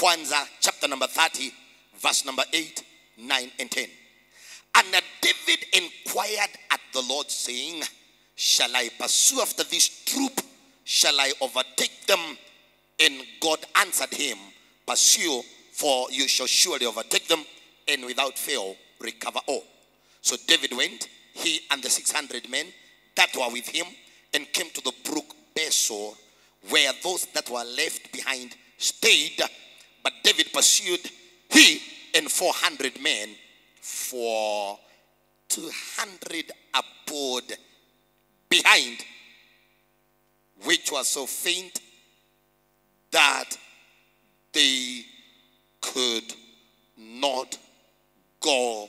kwanza chapter number 30 verse number 8 9 and 10 and david inquired at the lord saying shall i pursue after this troop shall i overtake them and god answered him pursue for you shall surely overtake them and without fail recover all so david went he and the 600 men that were with him and came to the brook besor where those that were left behind stayed but david pursued he and 400 men for 200 abode behind which was so faint that they could not go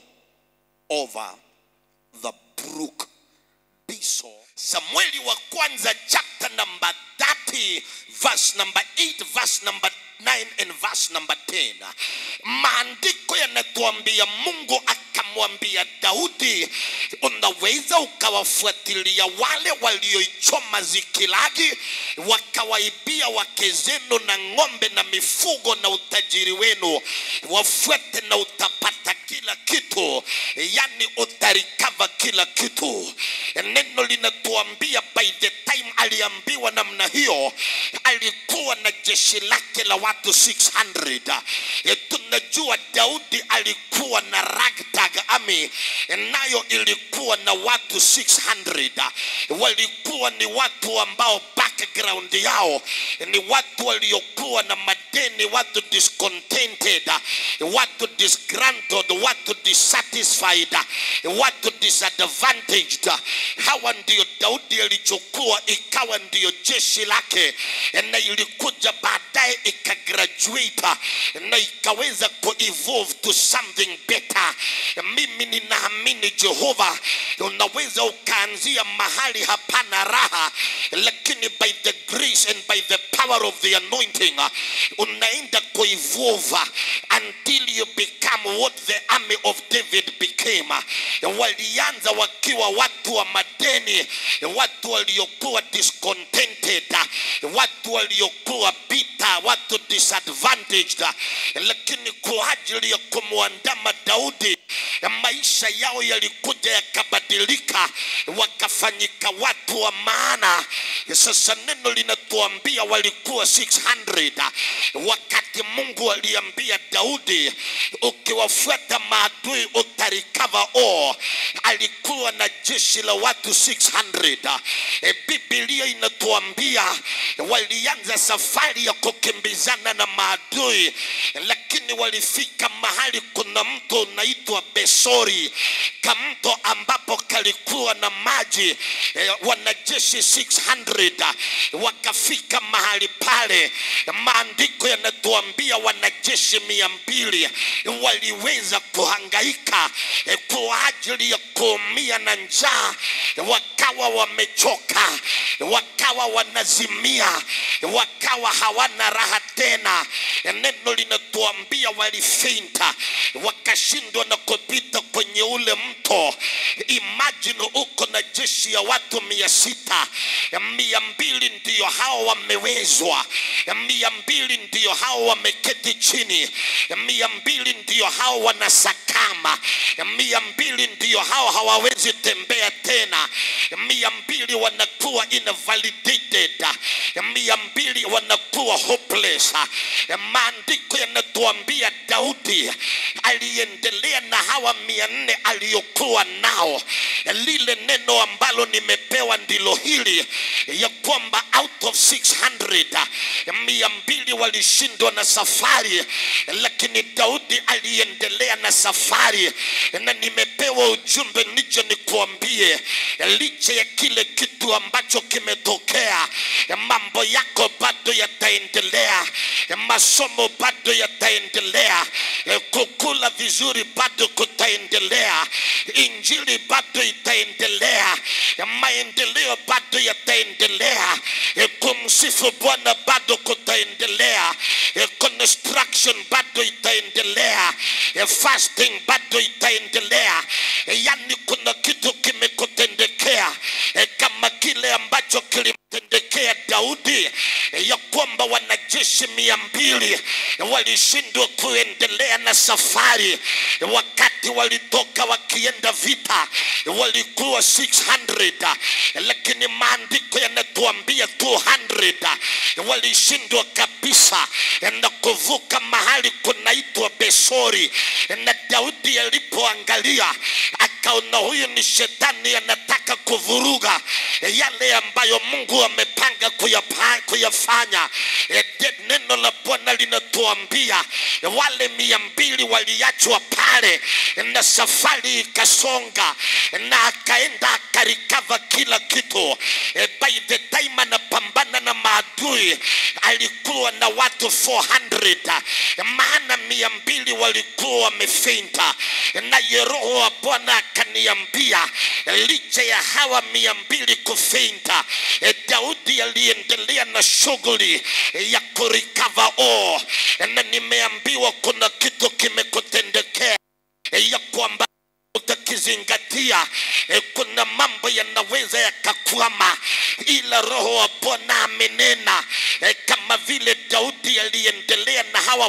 over the brook Besor. Samueli wa kwanza chapter number 30 verse number 8 verse number 9 and verse number 10 maandiko yanatuambia mungu akamwambia daudi unaweza ukawafuatilia wale walioichoma zikilagi wakawaibia wake zenu na ng'ombe na mifugo na utajiri wenu wafuate na utapata kila kitu yani utarikava kila kitu neno linatuambia by the time aliambiwa namna hiyo alikuwa na jeshi lake la watu 600 E, tunajua daudi alikuwa na ragtag army nayo ilikuwa na watu 600 walikuwa ni watu ambao background yao ni watu waliokuwa na madeni watu discontented watu disgruntled watu dissatisfied watu disadvantaged hawa ndio daudi alichokuwa ikawa ndio jeshi lake na ilikuja baadaye ikagraduate na ikaweza kuevolve to something better mimi ninaamini jehova unaweza ukaanzia mahali hapana raha lakini by the grace and by the power of the anointing unaenda kuevolve until you become what the army of david became walianza wakiwa watu wa madeni watu waliokuwa discontented watu waliokuwa bita watu disadvantaged lakini kwa ajili ya kumwandama daudi maisha yao yalikuja yakabadilika wakafanyika watu wa maana sasa neno linatuambia walikuwa 600 wakati mungu aliambia daudi ukiwafuata maadui utarikava all alikuwa na jeshi la watu 600 e, bibilia inatuambia walianza safari ya kukimbizana na maadui lakini walifika mahali kuna mto unaitwa besori kamto ambapo kalikuwa na maji e, wanajeshi 600 wakafika mahali pale maandiko yanatuambia wanajeshi mia mbili waliweza kuhangaika e, kwa ajili ya kuumia na njaa wakawa wamechoka wakawa wanazimia wakawa hawana raha tena neno linatuambia walifeinta wakashindwa na kupita kwenye ule mto imagine uko na jeshi ya watu mia sita mia mbili ndiyo hao wamewezwa mia mbili ndiyo hao wameketi chini mia mbili ndiyo hao wanasakama mia mbili ndiyo hao hawawezi tembea tena mia mbili wanakuwa invalidated mia mbili wanakuwa hopeless maandiko yanatuambia daudi aliendelea na hawa mia nne aliyokuwa nao lile neno ambalo nimepewa ndilo hili ya kwamba out of 600 mia mbili walishindwa na safari lakini daudi aliendelea na safari na nimepewa ujumbe nije nikuambie licha ya kile kitu ambacho kimetokea mambo yako bado yataendelea masomo bado yataendelea kukula vizuri bado kutaendelea injili bado itaendelea maendeleo bado yataendelea kumsifu bwana bado kutaendelea construction bado itaendelea fasting bado itaendelea yani kuna kitu kimekutendekea kama kile ambacho kilimtendekea daudi ya kwamba wanajeshi mia mbili walishindwa kuendelea na safari wakati walitoka wakienda vita walikuwa 600 lakini maandiko yanatuambia 200 walishindwa kabisa na kuvuka mahali kunaitwa besori na daudi alipoangalia akaona huyu ni shetani anataka kuvuruga yale ambayo mungu amepanga kuyapa, kuyafanya E, de- neno la bwana linatuambia wale mia mbili waliachwa pale na safari ikasonga na akaenda akarikava kila kitu E, by the time anapambana na maadui alikuwa na watu 400 maana mia mbili walikuwa wamefeinta naye roho wa bwana akaniambia licha ya hawa mia mbili kufeinta e, daudi aliendelea na shughuli ya kurikava o na nimeambiwa kuna kitu kimekutendekea e, ya kwamba utakizingatia eh, kuna mambo yanaweza yakakwama ila roho wa bwana amenena eh, kama vile daudi aliendelea na hawa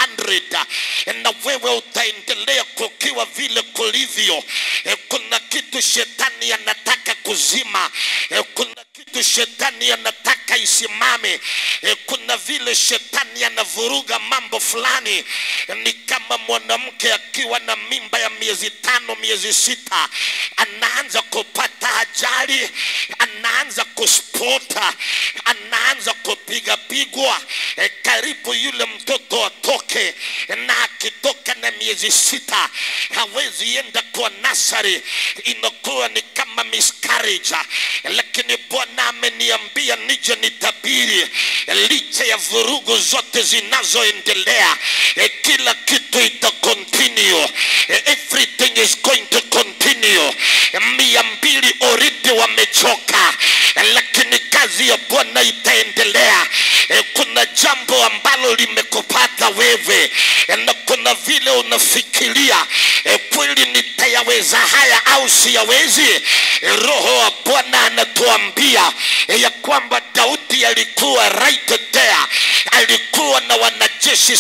400 eh, na wewe utaendelea kukiwa vile kulivyo eh, kuna kitu shetani anataka kuzima eh, kuna kitu shetani anataka isimame eh, kuna vile shetani anavuruga mambo fulani eh, ni kama mwanamke akiwa na mimba ya miezi tano miezi sita anaanza kupata ajali anaanza kuspota anaanza kupiga pigwa eh, karibu yule mtoto atoke na akitoka na miezi sita hawezi enda kwa nasari inakuwa ni kama miscarriage lakini bwana ameniambia nije nitabiri licha ya vurugu zote zinazoendelea eh, kila kitu ita continue Eh, everything is going to continue Eh, mia mbili already wamechoka Eh, lakini kazi ya bwana itaendelea Eh, kuna jambo ambalo limekupata wewe Eh, na kuna vile unafikiria eh, kweli nitayaweza haya au siyawezi Eh, roho wa bwana anatuambia eh, ya kwamba daudi alikuwa right there alikuwa na wanajeshi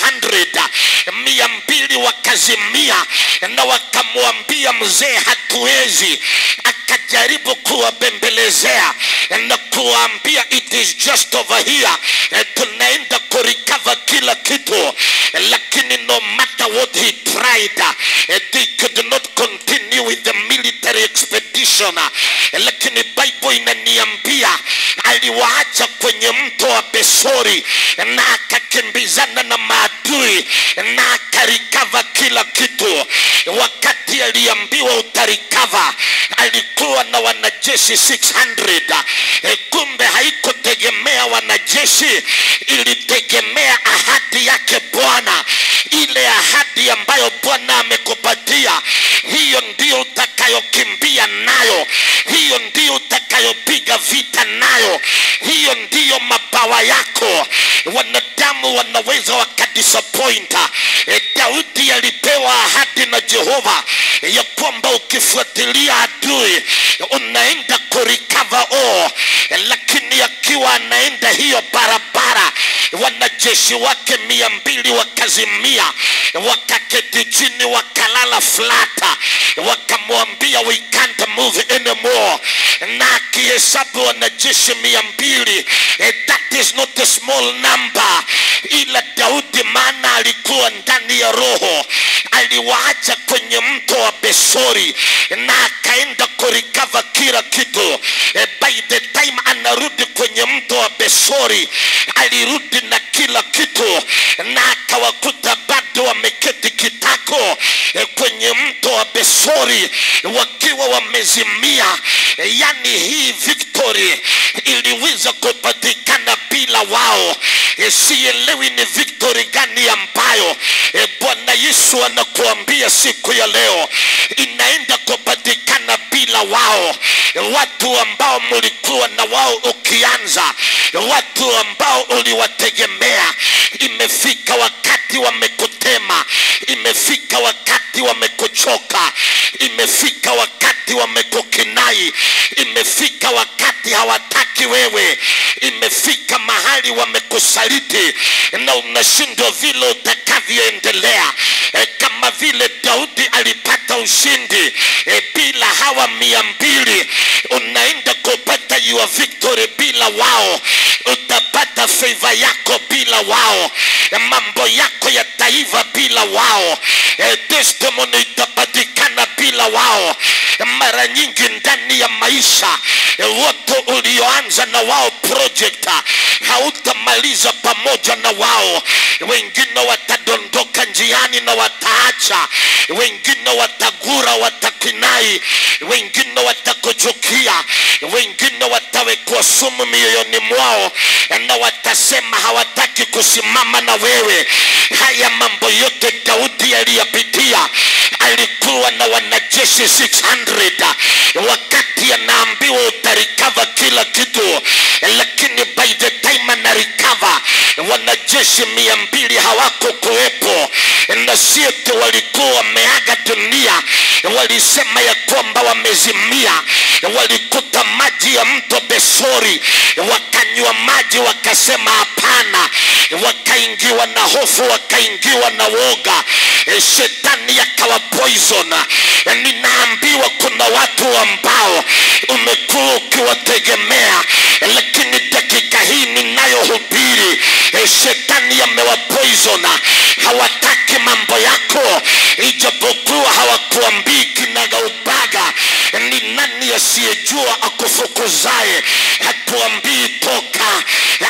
600 mia mbili wakazimia na wakamwambia mzee hatuwezi akajaribu kuwabembelezea na kuwaambia it is just over here Eh, tunaenda kurikava kila kitu lakini no matter what he tried eh, they could not continue with the military expedition Eh, lakini bible inaniambia aliwaacha kwenye mto wa besori na akakimbizana na maadui na akarikava kila kitu wakati aliambiwa utarikava alikuwa na wanajeshi 600 E, kumbe haikutegemea wanajeshi ilitegemea ahadi yake bwana ile ahadi ambayo bwana amekupatia hiyo ndio utakayokimbia nayo hiyo ndio utakayopiga vita nayo hiyo ndiyo mabawa yako wanadamu wanaweza wakadisappoint e, daudi alipewa ahadi na jehova ya kwamba ukifuatilia adui unaenda kurikava o lakini akiwa anaenda hiyo barabara wanajeshi wake mia mbili wakazimia wakaketi chini wakalala flata wakamwambia we can't move anymore na akihesabu wanajeshi mia mbili eh, that is not a small number ila daudi maana alikuwa ndani ya roho aliwaacha kwenye mto wa besori na akaenda kurikava kila kitu eh, by the time anarudi kwenye mto wa besori alirudi na kila kitu na akawakuta bado wameketi kitako eh, kwenye mto wa besori wakiwa wamezimia Eh, yani hii victory iliweza kupatikana bila wao e, sielewi ni victory gani ambayo e, bwana yesu anakuambia siku ya leo inaenda kupatikana bila wao watu ambao mlikuwa na wao ukianza watu ambao uliwategemea imefika wakati wamekutema imefika wakati wamekuchoka imefika wakati wamekukinai imefika wakati hawataki wewe imefika mahali wamekusaliti na unashindwa vile utakavyoendelea e, kama vile daudi alipata ushindi e, bila hawa mia mbili unaenda kupata your victory bila wao utapata favor yako bila wao mambo yako yataiva bila wao e, testimony itapatikana bila wao mara nyingi ndani ya maisha e, wote ulioanza na wao project hautamaliza pamoja na wao wengine watadondoka njiani na wataacha wengine watagura watakinai wengine watakuchukia wengine watawekwa sumu mioyoni mwao na watasema hawataki kusimama na wewe haya mambo yote daudi aliyapitia alikuwa na wanajeshi 600 wakati anaambiwa utarikava kila kitu lakini by the time anarikava wanajeshi mia mbili hawako kuwepo na siete walikuwa wameaga dunia walisema ya kwamba wamezimia walikuta maji ya mto besori wakanywa maji wakasema hapana wakaingiwa na hofu wakaingiwa na woga E, shetani akawa poison E, ninaambiwa kuna watu ambao umekuwa ukiwategemea E, lakini dakika hii ninayohubiri e, shetani amewa poison hawataki mambo yako ijapokuwa hawakuambii kinagaubaga ni nani asiyejua akufukuzaye hakuambii toka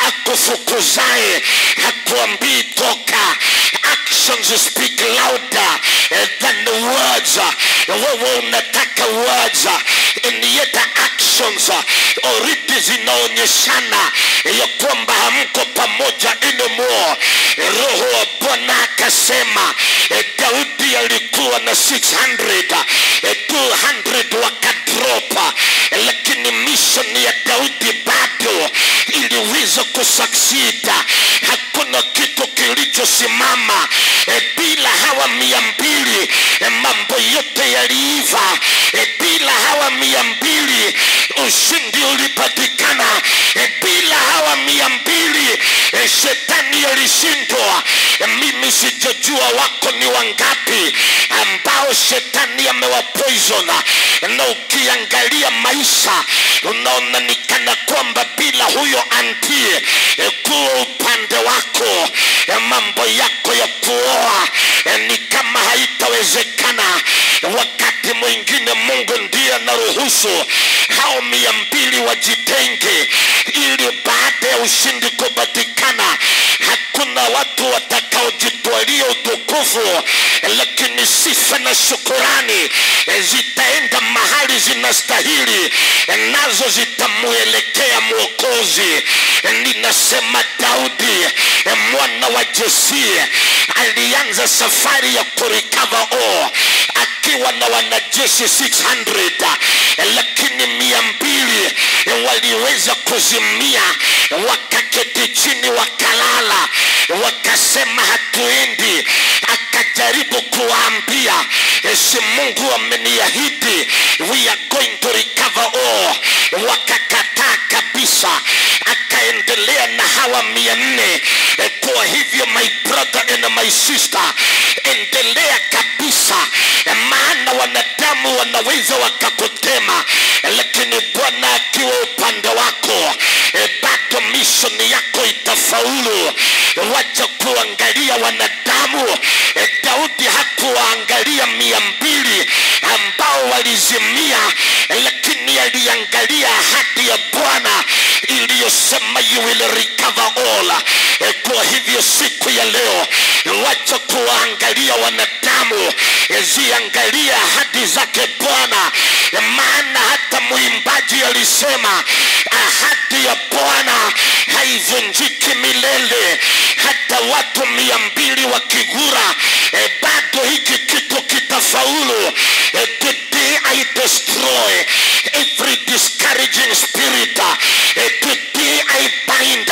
akufukuzaye hakuambii toka actions speak louder eh, than the words wewe unataka words and yet actions already zinaonyeshana ya kwamba hamko pamoja anymore roho wa bwana akasema eh, daudi alikuwa na 600 eh, 200 wakadropa lakini mission ya daudi bado iliweza kusaksida hakuna kitu kilichosimama e, bila hawa mia mbili e, mambo yote yaliiva e, bila hawa mia mbili ushindi ulipatikana e, bila hawa mia mbili e, shetani alishindwa e, mimi sijajua wako ni wangapi ambao shetani amewapoisona na ukiangalia maisha unaona ni kana kwamba bila huyo antie e, kuwa upande wako e, mambo yako ya kuoa e, ni kama haitawezekana wakati mwingine mungu ndiye anaruhusu hao mia mbili wajitenge ili baada ya ushindi kupatikana hakuna watu watakaojitwalia utukufu lakini sifa na shukurani e, zitaenda mahali zinastahili e, nazo zitamwelekea mwokozi E, ninasema daudi e, mwana wa jesie alianza safari ya kurikava o akiwa na wanajeshi 600 e, lakini mia mbili e, waliweza kuzimia wakaketi chini wakalala wakasema hatuendi akajaribu kuwaambia e, si mungu ameniahidi we are going to recover all wakakataa kabisa akaendelea na hawa mia nne e, kwa hivyo my brother and my sister endelea kabisa e, maana wanadamu wanaweza wakakutema e, lakini bwana akiwa upande wako e, bado mishoni yako itafaulu wacha kuangalia wanadamu e, daudi hakuwaangalia mia mbili ambao walizimia lakini aliangalia ahadi ya bwana iliyosema you will recover all e, kwa hivyo siku ya leo wacha kuwaangalia wanadamu e, ziangalia ahadi zake bwana e, maana hata mwimbaji alisema ahadi ya bwana haivunjiki milele hata watu mia mbili wakigura eh, bado hiki kitu kitafaulu eh, today i destroy every discouraging spirit eh, today i bind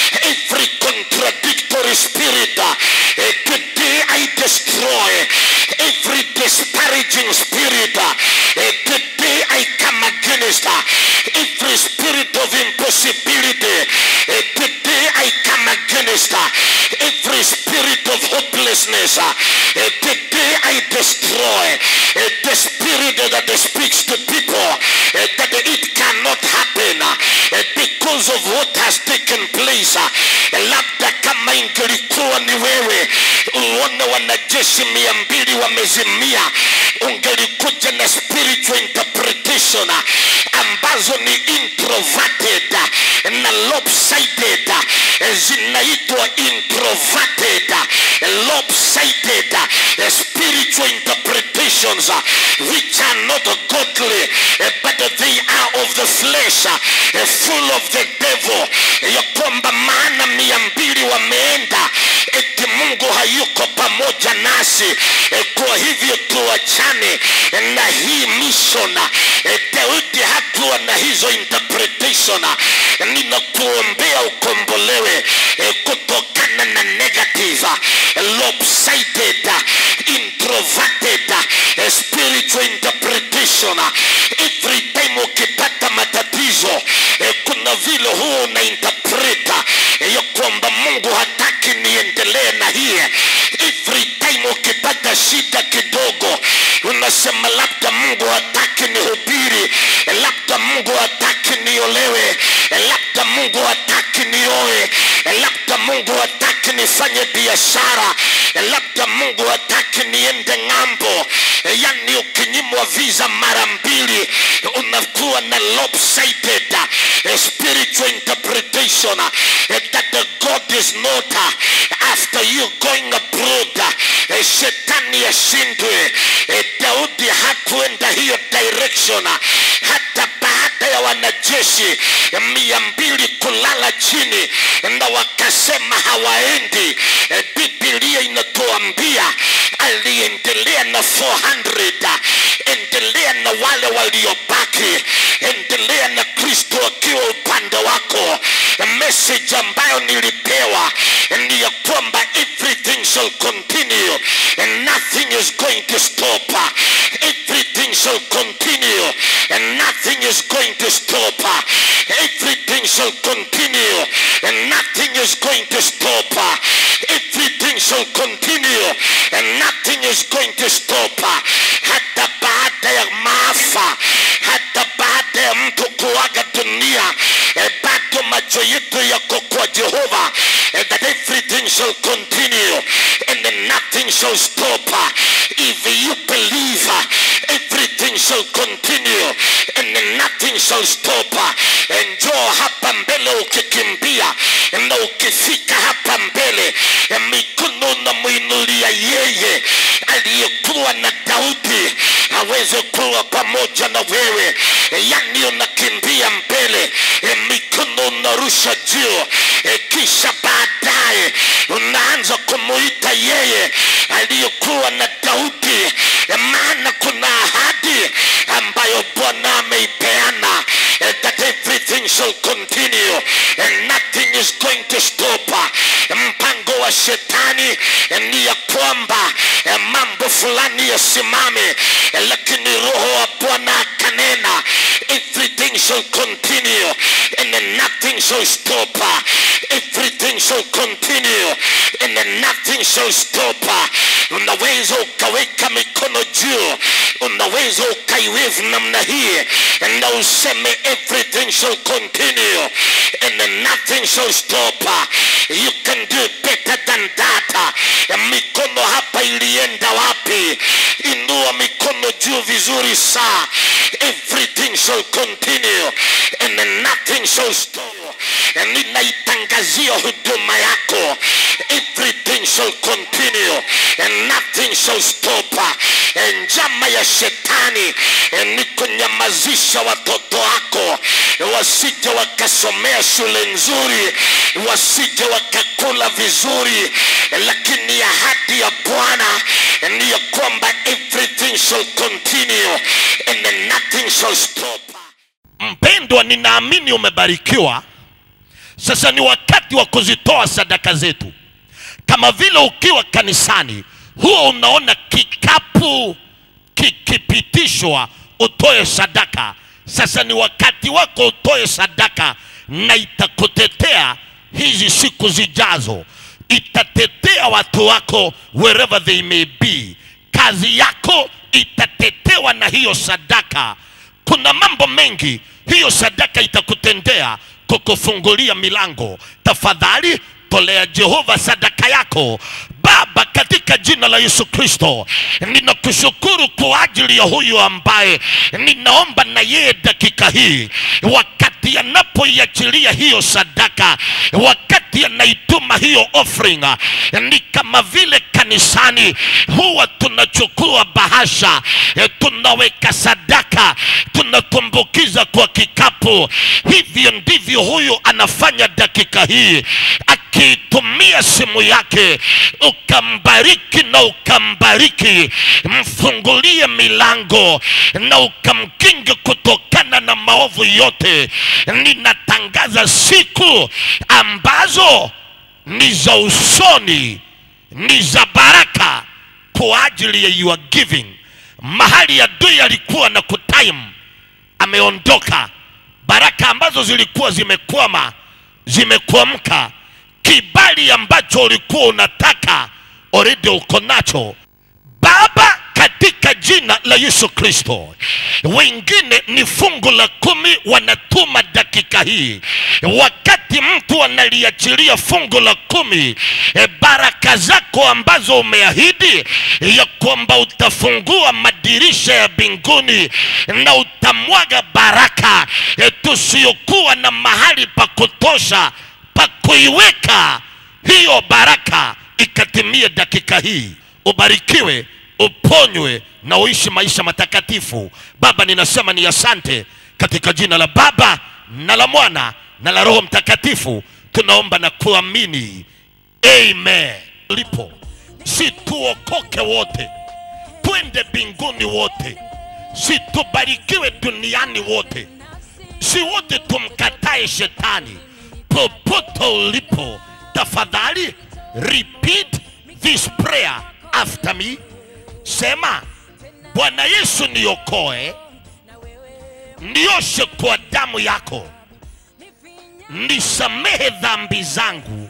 every contradictory spirit eh, today i destroy every disparaging spirit eh, today i come against uh, every spirit of impossibility eh, today i come against uh, every spirit of hopelessness uh, eh, today i destroy eh, the spirit that speaks to people eh, that it cannot happen uh, eh, because of what has taken place uh, labda kama ingelikuwa ni wewe uone wanajeshi mia mbili wamezimia ungelikuja na spiritual interpretation uh, ambazo ni introverted uh, na lopsided uh, zinaitwa introverted uh, lopsided uh, spiritual interpretations uh, which are not godly uh, but they are of the flesh uh, uh, full of the devil ya kwamba maana mia mbili wameenda eti mungu hayuko pamoja nasi eh, kwa hivyo tuachane na hii mission Eh, daudi hakuwa na hizo interpretation ninakuombea ukombolewe eh, kutokana na negative eh, lopsided introverted eh, spiritual interpretation every time ukipata matatizo eh, kuna vile huwa una interpret eh, ya kwamba mungu hataki niendelee na hii every time ukipata shida kidogo unasema labda mungu hataki nihubiri eh, labda mungu hataki niolewe eh, labda mungu hataki nioe eh, labda mungu hataki nifanye biashara eh, labda mungu hataki niende ng'ambo Eh, yani ukinyimwa visa mara mbili unakuwa na lopsided eh, spiritual interpretation eh, that the god is not uh, after you going abroad eh, shetani ashindwe eh, daudi hakuenda hiyo direction hata baada ya wanajeshi mia mbili kulala chini na wakasema hawaendi eh, bibilia inatuambia aliendelea na 400 endelea na wale waliobaki endelea na kristo akiwa upande wako message ambayo nilipewa ni ya kwamba everything shall continue and nothing is going to stop everything shall continue and nothing is going to stop everything shall continue and nothing is going to stop everything shall continue and nothing is going to stop hata baada ya maafa hata baada ya mtu kuaga dunia eh, bado macho yetu yako kwa jehova eh, that everything shall continue and then nothing shall stop if you believe everything shall continue and then nothing shall stop njoo hapa mbele ukikimbia na ukifika hapa mbele mikono unamwinulia yeye aliyekuwa na daudi aweze kuwa pamoja na wewe yani unakimbia mbele mikono unarusha juu kisha baadaye unaanza kumuita yeye aliyekuwa na daudi maana kuna ahadi ambayo bwana ameipeana eh, that everything shall continue and nothing is going to stop mpango wa shetani eh, ni ya kwamba eh, mambo fulani yasimame eh, lakini roho wa bwana akanena everything shall continue and then nothing shall stop everything shall continue and then nothing shall stop unaweza ukaweka mikono juu unaweza ukaiwevu namna hii na useme everything shall continue and then nothing shall stop you can do better than that mikono hapa ilienda wapi inua mikono juu vizuri saa everything shall continue and then nothing shall stop ninaitangazia huduma yako everything shall continue and nothing shall stop E, njama ya shetani e, ni kunyamazisha watoto wako e, wasije wakasomea shule nzuri, wasije wakakula vizuri, e, lakini ahadi ya Bwana e, ni ya kwamba everything shall continue and then nothing shall stop. Mpendwa, ninaamini umebarikiwa. Sasa ni wakati wa kuzitoa sadaka zetu, kama vile ukiwa kanisani huwa unaona kikapu kikipitishwa utoe sadaka. Sasa ni wakati wako utoe sadaka, na itakutetea hizi siku zijazo, itatetea watu wako wherever they may be. Kazi yako itatetewa na hiyo sadaka. Kuna mambo mengi hiyo sadaka itakutendea, kukufungulia milango. Tafadhali tolea Jehova sadaka yako. Baba, katika jina la Yesu Kristo, ninakushukuru kwa ajili ya huyu ambaye ninaomba na yeye dakika hii, wakati anapoiachilia hiyo sadaka, wakati anaituma hiyo offering, ni kama vile kanisani huwa tunachukua bahasha, eh, tunaweka sadaka, tunatumbukiza kwa kikapu. Hivyo ndivyo huyu anafanya dakika hii akiitumia simu yake, ukambariki na ukambariki, mfungulie milango na ukamkinge kutokana na maovu yote. Ninatangaza siku ambazo ni za usoni, ni za baraka kwa ajili ya your giving. Mahali adui alikuwa na kutime, ameondoka. Baraka ambazo zilikuwa zimekwama zimekuamka kibali ambacho ulikuwa unataka already uko nacho Baba, katika jina la Yesu Kristo. Wengine ni fungu la kumi wanatuma dakika hii, wakati mtu analiachilia fungu la kumi, e, baraka zako ambazo umeahidi ya kwamba utafungua madirisha ya mbinguni na utamwaga baraka e, tusiokuwa na mahali pa kutosha pa kuiweka hiyo baraka ikatimie dakika hii. Ubarikiwe, uponywe na uishi maisha matakatifu. Baba, ninasema ni asante katika jina la Baba na la Mwana na la Roho Mtakatifu, tunaomba na kuamini, amen. Lipo si tuokoke wote, twende mbinguni wote, si tubarikiwe duniani wote, si wote tumkatae shetani popote ulipo, tafadhali repeat this prayer after me. Sema, Bwana Yesu, niokoe, nioshe kwa damu yako, nisamehe dhambi zangu,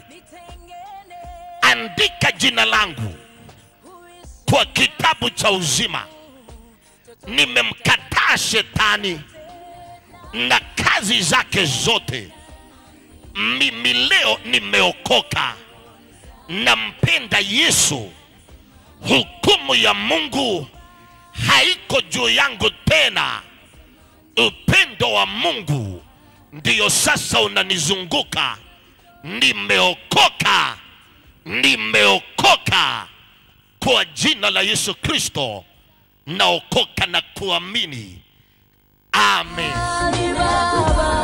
andika jina langu kwa kitabu cha uzima. Nimemkataa shetani na kazi zake zote mimi leo nimeokoka, nampenda Yesu. Hukumu ya Mungu haiko juu yangu tena. Upendo wa Mungu ndiyo sasa unanizunguka. Nimeokoka, nimeokoka kwa jina la Yesu Kristo, naokoka na kuamini. Amen. Baba